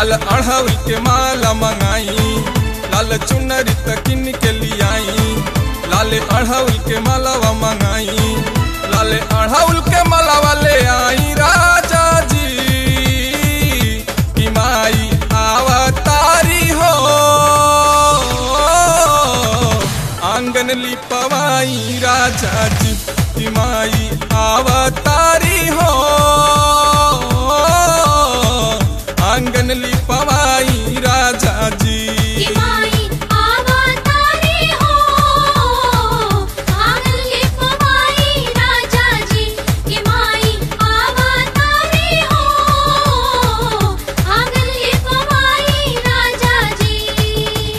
लाल अढ़ाउल के माला मंगाई लाल चुनरी तकिन के लियाई लाल अढ़ाउल के मालावा मंगाई लाल अढ़ाउल के मालावा ले आई राजा जी कि माई आवतारी हो आंगन लिपवाई राजा जी कि माई आवतारी हो आंगन लिपवाई राजा जी कि माई अवतारी हो आंगन लिपवाई राजा जी कि माई अवतारी हो आंगन लिपवाई राजा जी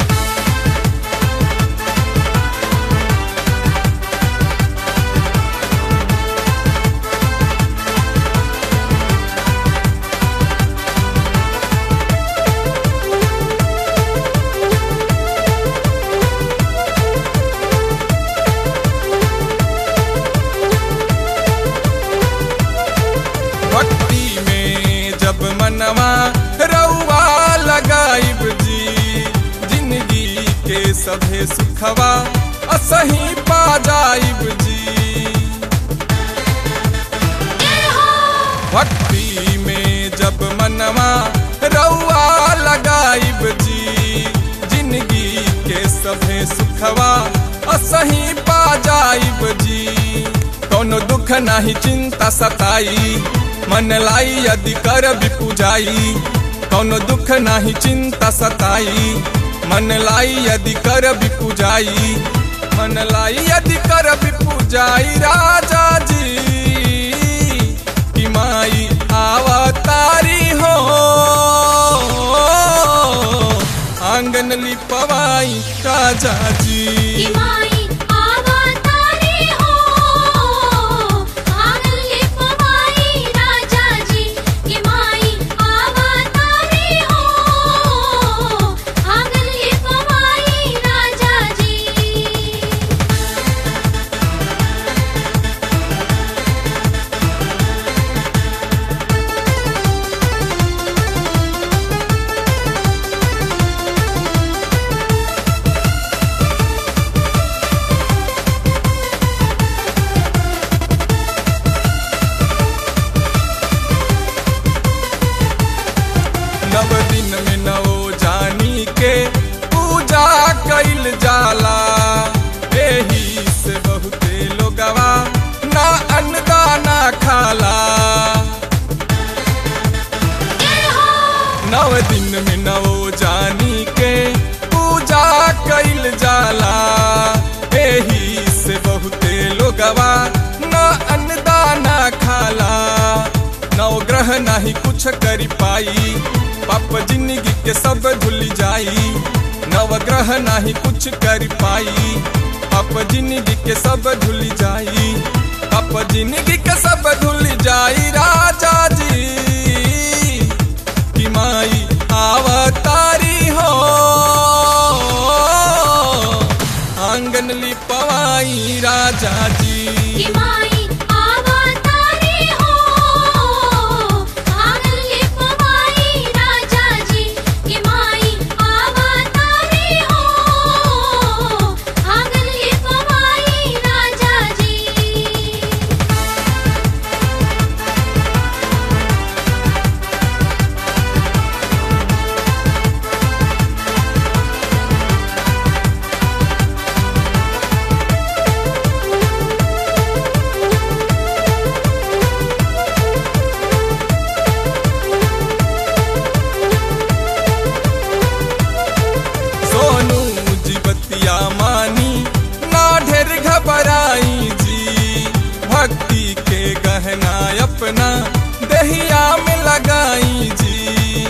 भक्ति में जब मनवा रउआ लगाइब जी जिंदगी के सभे सुखवा असही पा जाइब जी भक्ति में जब मनवा रउआ लगाइब जी जिंदगी के सभे सुखवा असही पा जाइब जी कोनो दुख नाही चिंता सताई मन लाई यदि कर भी पूजाई कोनो दुख नाही चिंता सताई मन लाई यदि कर भी पूजाई मन लाई यदि कर भी पूजाई राजा जी कि माई आवतारी हो आंगन लिपवाई राजा कि जी माई अवतारी हो आंगन लिपवाई राजा जी कि माई अवतारी हो आंगन लिपवाई राजा जी नव दिन में नवो जानी के पूजा कैल जाला एही से बहुते लोगवा ना अन्नदाना खाला नव दिन में नवो जानी के पूजा कैल जाला एही से बहुते लोगवा ना अन्नदाना खाला नव ग्रह नाही कुछ करी पाई पाप जिंदगी के सब धुल जाई नव ग्रह नाही कुछ कर पाई पाप जिंदगी के सब धुल जाई पाप जिंदगी के सब धुल जाई राजा जी कि माई आवतारी हो आंगन लिपवाई राजा जी कि माई अवतारी हो आंगन लिपवाई राजा जी कि माई अवतारी हो आंगन लिपवाई राजा जी सोनू जी बतिया मानी ना ढेर घबराई जी भक्ति के गहना अपना दहिया में लगाई जी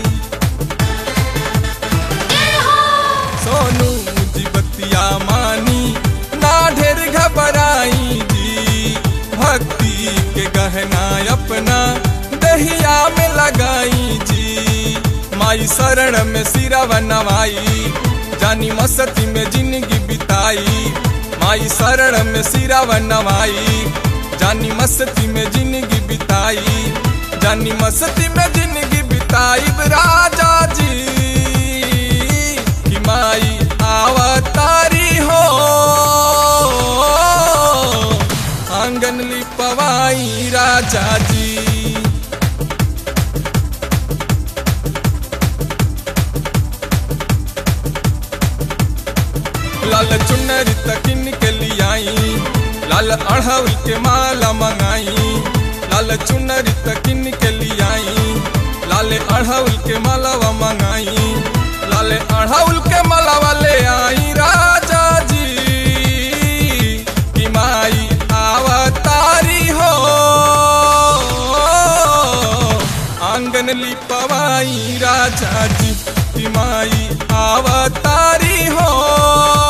सोनू जी बतिया मानी ना ढेर घबराई जी भक्ति के गहना अपना दहिया में लगाई जी माई शरण में सिरवा नवाई जानी मस्ती में जिंदगी बिताई माई शरण में सिरवा नवाई जानी मस्ती में जिंदगी बिताई जानी मस्ती में जिंदगी बिताई राजा हो आंगन लिपवाई राजा जी लाल चुनरी तकिन के लियाई लाल अढ़ौल के माला मंगाई लाल चुनरी तकिन के लियाई लाल अढ़ौल के मालावा मंगाई लाल अढ़ौल के मालावा ले आई राजा जी कि माई आवतारी हो आंगन लिपवाई राजा जी कि माई आवतारी हो